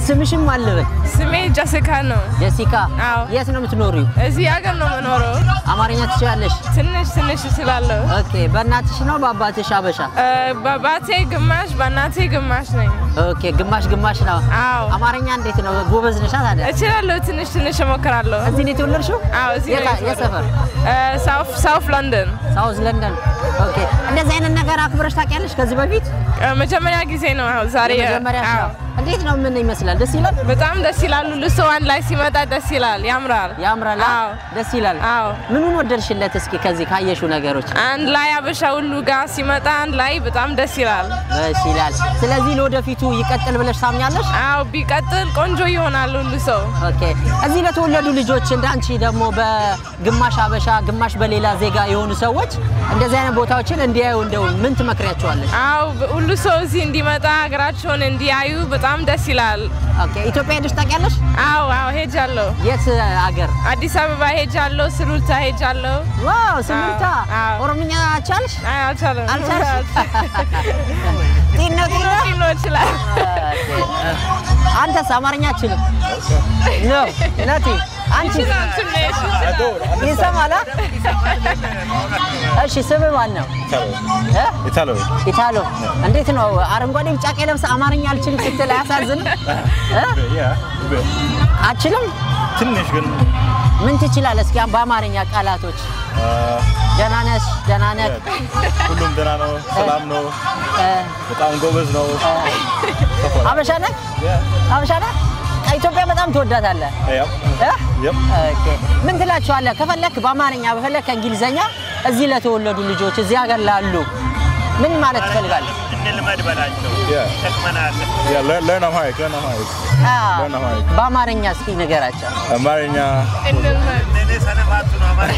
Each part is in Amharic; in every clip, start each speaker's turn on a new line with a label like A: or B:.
A: ስምሽም አልበል
B: ስሜ ጀሲካ ነው።
A: ጀሲካ።
B: አዎ።
A: የት ነው የምትኖሪው?
B: እዚህ ሀገር ነው የምኖረው።
A: አማርኛ ትችላለሽ?
B: ትንሽ ትንሽ እችላለሁ።
A: ኦኬ። በእናትሽ ነው በአባትሽ አበሻ?
B: እ፣ በአባቴ ግማሽ በእናቴ ግማሽ ነኝ።
A: ኦኬ። ግማሽ ግማሽ ነው።
B: አዎ
A: አማርኛ እንዴት ነው? ጎበዝ ነሻ ታዲያ?
B: እችላለሁ። ትንሽ ትንሽ እሞክራለሁ።
A: እዚህ ነው የተወለድሽው?
B: አዎ እዚህ ነው
A: የት- የት ሰፈር?
B: ሳውፍ ሳውፍ ለንደን።
A: ሳውዝ ለንደን። ኦኬ። እንደዚህ አይነት ነገር አክብረሽ ታውቂያለሽ ከዚህ በፊት?
B: እ፣ መጀመሪያ ጊዜ ነው አሁን ዛሬ።
A: የመጀመሪያ
B: አዎ።
A: እንዴት ነው? ምን ይመስላል? ደስ ይላል?
B: በጣም ደስ ይላሉ። ልሶ አንድ ላይ ሲመጣ ደስ ይላል፣ ያምራል።
A: ያምራል? አ?
B: አዎ
A: ደስ ይላል?
B: አዎ።
A: ምኑን ወደድሽለት? እስኪ ከዚህ ካየሽው ነገሮች
B: አንድ ላይ አበሻ ሁሉ ጋር ሲመጣ አንድ ላይ በጣም ደስ ይላል።
A: ደስ ይላል። ስለዚህ ለወደፊቱ ይቀጥል ብለሽ ታምኛለሽ?
B: አዎ ቢቀጥል ቆንጆ ይሆናል ሁሉ ሰው።
A: ኦኬ። እዚህ ለተወለዱ ልጆች እንደ አንቺ ደግሞ በግማሽ አበሻ ግማሽ በሌላ ዜጋ የሆኑ ሰዎች እንደዚህ አይነት ቦታዎችን እንዲያዩ እንደው ምን ትመክሪያቸዋለሽ?
B: አዎ ሁሉ ሰው እዚህ እንዲመጣ ሀገራቸውን እንዲያዩ በጣም ደስ ይላል።
A: ኦኬ። ኢትዮጵያ ሄደሽ ታውቂያለሽ?
B: አዎ አዎ ሄጃለሁ።
A: የት አገር?
B: አዲስ አበባ ሄጃለሁ። ስሉልታ ሄጃለሁ።
A: ዋው ስምንታ።
B: አዎ።
A: ኦሮምኛ አቻልሽ?
B: አይ አልቻለም።
A: አልቻልሽ? ጤና ጤና
B: ጤና ይችላል።
A: አንተስ አማርኛ አችልም? ነው ነቲ አንቺ
B: ይችላል ትንሽ
A: ይሰማል? አ? እሺ ስምህ ማን ነው? እ?
C: ኢታሎ
A: ኢታሎ እንዴት ነው? አረንጓዴ ቢጫ ቀይ ለብሰህ አማርኛ አልችልም ስትል አያሳዝንም? እ? አችልም?
C: ትንሽ ግን
A: ምን ትችላለህ? እስኪ በአማርኛ ቃላቶች
C: አ፣
A: ደህና ነሽ፣ ደህና ነህ፣
C: ሁሉም ደህና ነው፣ ሰላም ነው፣
A: እ፣
C: በጣም ጎበዝ ነው።
A: አበሻ ነህ? አበሻ ነህ? ኢትዮጵያ በጣም ትወዳታለህ
C: ያ
A: እ?
C: ያም
A: ኦኬ። ምን ትላቸዋለህ? ከፈለክ በአማርኛ በፈለክ ከእንግሊዘኛ እዚህ ለተወለዱ ልጆች እዚህ ሀገር ላሉ ምን ማለት ትፈልጋለህ?
D: እንልመድ በላቸው።
C: ያ
D: ይጠቅመናል።
C: ያ ለርን አምሃሪክ ለርን አምሃሪክ
A: አዎ።
C: ለርን አምሃሪክ
A: በአማርኛ እስኪ ንገራቸው።
C: አማርኛ
B: እንልመድ፣
D: እኔ ሰነፋቱ ነው አማርኛ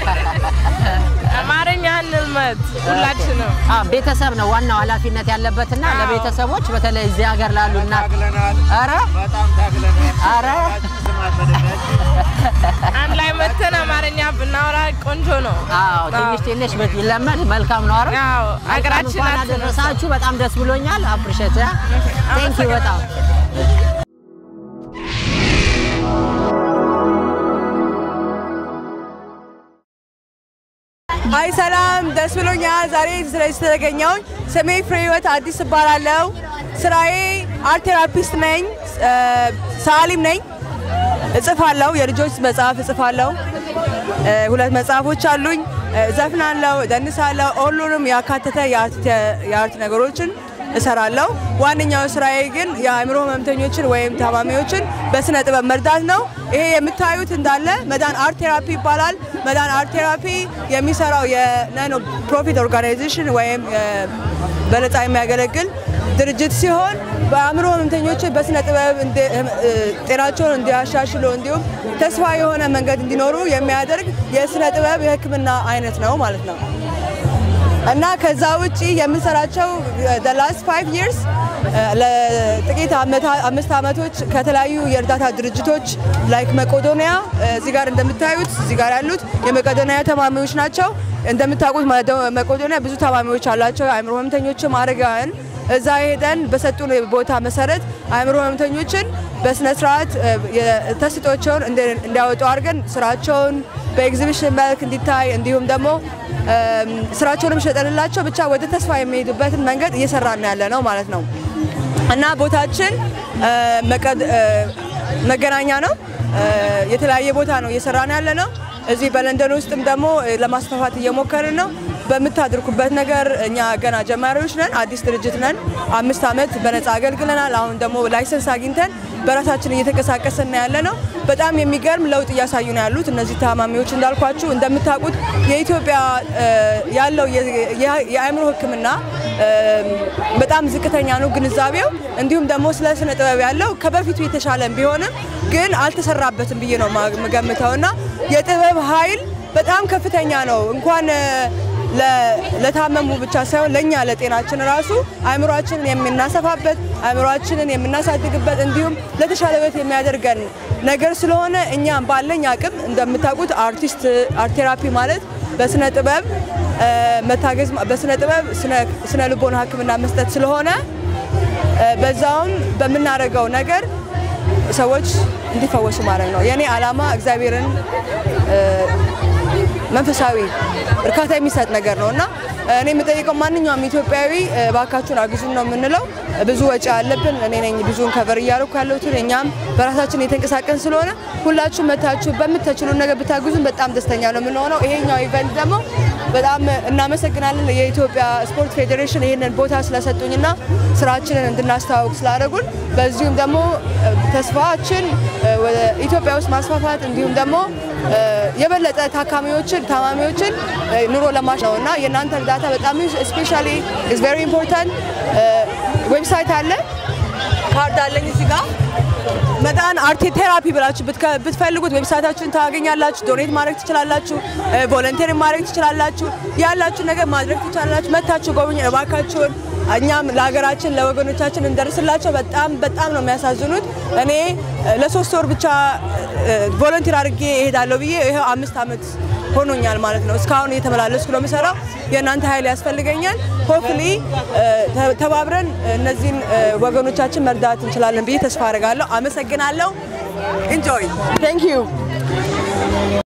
B: አማርኛ እንልመድ ሁላችንም።
A: አ ቤተሰብ ነው ዋናው ኃላፊነት ያለበትና
B: አዎ።
A: ለቤተሰቦች በተለይ እዚህ ሀገር ላሉ እና
D: ታግለናል።
A: ኧረ
D: በጣም ታግለናል።
A: ኧረ
D: ስማት በደንብ
B: አንድ ላይ መተን አማርኛ ብናወራ ቆንጆ ነው።
A: አዎ ትንሽ ትንሽ ቢለመድ መልካም ነው። አረ
B: አዎ ሀገራችን
A: እንኳን
B: አትነሳ።
A: አደረሳችሁ። በጣም ደስ ብሎኛል። አፕሪሼት ቴንክ ዩ በጣም
E: አይ ሰላም፣ ደስ ብሎኛል ዛሬ ስለዚህ ስለተገኘሁኝ። ስሜ ፍሬህይወት አዲስ እባላለሁ። ስራዬ አርት ቴራፒስት ነኝ፣ ሰዓሊም ነኝ። እጽፋለሁ፣ የልጆች መጽሐፍ እጽፋለሁ። እ፣ ሁለት መጽሐፎች አሉኝ። እ፣ እዘፍናለሁ፣ እደንሳለሁ። ሁሉንም ያካተተ የአርት የአርት ነገሮችን እሰራለሁ። ዋነኛው ስራዬ ግን የአእምሮ ህመምተኞችን ወይም ታማሚዎችን በስነ ጥበብ መርዳት ነው። ይሄ የምታዩት እንዳለ መዳን አርት ቴራፒ ይባላል። መዳን አርት ቴራፒ የሚሰራው የነን ፕሮፊት ኦርጋናይዜሽን ወይም እ፣ በነፃ የሚያገለግል ድርጅት ሲሆን በአእምሮ ህመምተኞችን በስነ ጥበብ እንዲ- እ፣ ጤናቸውን እንዲያሻሽሉ እንዲሁም ተስፋ የሆነ መንገድ እንዲኖሩ የሚያደርግ የስነ ጥበብ የሕክምና አይነት ነው ማለት ነው። እና ከዛ ውጪ የምንሰራቸው ላስት ፋይቭ ይርስ ለጥቂት ዓመታ- አምስት ዓመቶች ከተለያዩ የእርዳታ ድርጅቶች ላይክ መቄዶንያ እዚህ ጋር እንደምታዩት እዚህ ጋር ያሉት የመቄዶንያ ተማሚዎች ናቸው። እንደምታውቁት መዶ- መቄዶንያ ብዙ ታማሚዎች አላቸው። የአእምሮ ህመምተኞችም አረጋውያን እዛ ሄደን በሰጡን ቦታ መሰረት አእምሮ ህመምተኞችን በስነ ስርዓት ተስጦቸውን እንዲያወጡ አድርገን ስራቸውን በኤግዚቢሽን መልክ እንዲታይ እንዲሁም ደግሞ እም፣ ስራቸውንም ሸጠንላቸው ብቻ ወደ ተስፋ የሚሄዱበትን መንገድ እየሰራን ያለ ነው ማለት ነው እና ቦታችን እ፣ መቀድ- እ፣ መገናኛ ነው። እ፣ የተለያየ ቦታ ነው እየሰራን ያለ ነው። እዚህ በለንደን ውስጥም ደግሞ እ፣ ለማስፋፋት እየሞከርን ነው። በምታድርኩበት ነገር እኛ ገና ጀማሪዎች ነን፣ አዲስ ድርጅት ነን። አምስት ዓመት በነፃ አገልግለናል። አሁን ደግሞ ላይሰንስ አግኝተን በራሳችን እየተንቀሳቀስን ያለ ነው። በጣም የሚገርም ለውጥ እያሳዩ ነው ያሉት እነዚህ ታማሚዎች። እንዳልኳችሁ እንደምታውቁት የኢትዮጵያ እ፣ ያለው የ- የ- የአእምሮ ሕክምና እ፣ በጣም ዝቅተኛ ነው ግንዛቤው። እንዲሁም ደግሞ ስለ ስነ ጥበብ ያለው ከበፊቱ የተሻለም ቢሆንም ግን አልተሰራበትም ብዬ ነው ማ- የምገምተው እና የጥበብ ኃይል በጣም ከፍተኛ ነው እንኳን እ፣ ለ- ለታመሙ ብቻ ሳይሆን ለእኛ ለጤናችን ራሱ አእምሯችንን የምናሰፋበት አእምሯችንን የምናሳድግበት እንዲሁም ለተሻለ ህይወት የሚያደርገን ነገር ስለሆነ እኛም ባለኝ አቅም እንደምታውቁት አርቲስት አርት ቴራፒ ማለት በስነ ጥበብ እ፣ መታገዝ በስነ ጥበብ ስነ- ስነ ልቦና ህክምና መስጠት ስለሆነ እ፣ በዛውም በምናደርገው ነገር ሰዎች እንዲፈወሱ ማድረግ ነው የእኔ ዓላማ። እግዚአብሔርን እ፣ መንፈሳዊ እርካታ የሚሰጥ ነገር ነው እና እኔ የምጠይቀው ማንኛውም ኢትዮጵያዊ እ፣ እባካችሁን አግዙን ነው የምንለው። ብዙ ወጪ አለብን። እኔ ነኝ ብዙውን ከቨር እያደረኩ ያለሁት። እኛም በራሳችን የተንቀሳቀን ስለሆነ ሁላችሁም መታችሁ በምትችሉን ነገር ብታግዙን በጣም ደስተኛ ነው የምንሆነው። ይሄኛው ኢቨንት ደግሞ በጣም እናመሰግናለን የኢትዮጵያ ስፖርት ፌዴሬሽን ይህንን ቦታ ስለሰጡኝና ስራችንን እንድናስተዋውቅ ስላደረጉን በዚሁም ደግሞ እ፣ ተስፋችን እ፣ ወደ ኢትዮጵያ ውስጥ ማስፋፋት እንዲሁም ደግሞ እ፣ የበለጠ ታካሚዎችን ታማሚዎችን እ፣ ኑሮ ለማሽ ነው እና የእናንተ እርዳታ በጣም ስፔሻሊ ኢዝ ቬሪ ኢምፖርታንት። ዌብሳይት አለ ካርድ አለኝ እዚህ ጋር መዳን አርቴ ቴራፒ ብላችሁ ብትከ- ብትፈልጉት ዌብሳይታችሁን ታገኛላችሁ። ዶኔት ማድረግ ትችላላችሁ። ቮለንቴር ማድረግ ትችላላችሁ። ያላችሁ ነገር ማድረግ ትችላላችሁ። መታችሁ ጎብኝ እባካችሁን። እኛም ለሀገራችን ለወገኖቻችን እንደርስላቸው። በጣም በጣም ነው የሚያሳዝኑት። እኔ እ፣ ለሶስት ወር ብቻ ቮለንቲር አድርጌ እሄዳለሁ ብዬ ይኸው አምስት ዓመት ሆኖኛል ማለት ነው። እስካሁን እየተመላለስኩ ነው የምሰራው። የእናንተ ኃይል ያስፈልገኛል። ሆፕሊ ተባብረን እነዚህን እ፣ ወገኖቻችን መርዳት እንችላለን ብዬ ተስፋ አደርጋለሁ። አመሰግናለሁ። ኢንጆይ ቴንክ ዩ